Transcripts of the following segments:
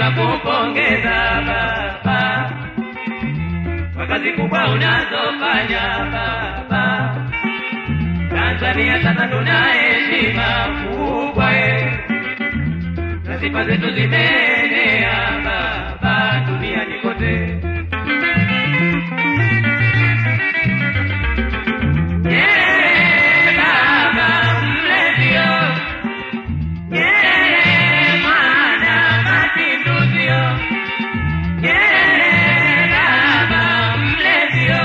tunakupongeza baba kwa kazi kubwa unazofanya baba. Tanzania sasa tuna heshima kubwa eh, na sifa zetu zimeenea baba duniani kote. Yeah, baba mlezio. Yeah, mwana mapinduzio. Yeah, baba mlezio.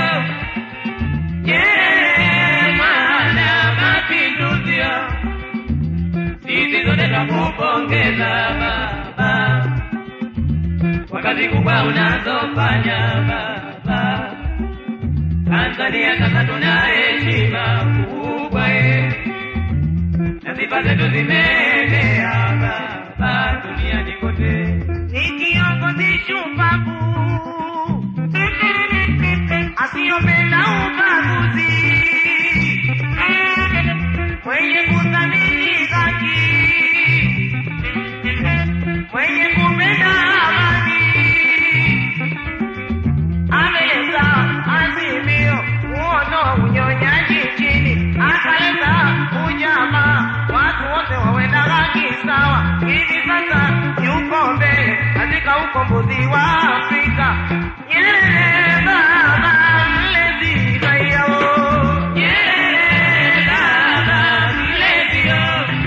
Yeah, mwana mapinduzio. Sisi zote twakupongeza baba kwa kazi kubwa unazofanya baba. Tanzania sasa tuna heshima kubwa eh, na sifa zetu zimeenea baba duniani kote. ni kiongozi shupavu asiyopenda ubaguzi, mwenye kuthamini haki, mwenye kupenda amani, ameleta azimio uono unyonyaji nchini, akaleta ujamaa, watu wote wawe na haki sawa. Hivi sasa yuko mbele katika ukombozi wa Afrika. Nyerere baba mlezi raia wo. Yeah, baba mlezio.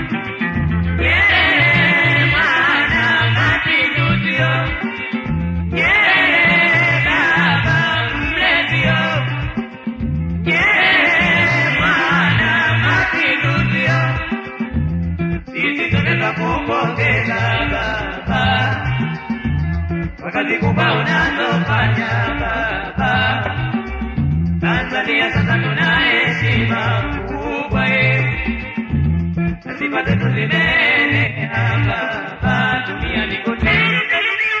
Yeah, mwana mapinduzio. Yeah, baba mlezio. Yeah, mwana mapinduzio. Sisi tunaweza kupongeza baba kwa kazi kubwa unazofanya baba. Tanzania sasa tuna heshima kubwa eh, na sifa zetu zimeenea baba duniani kote.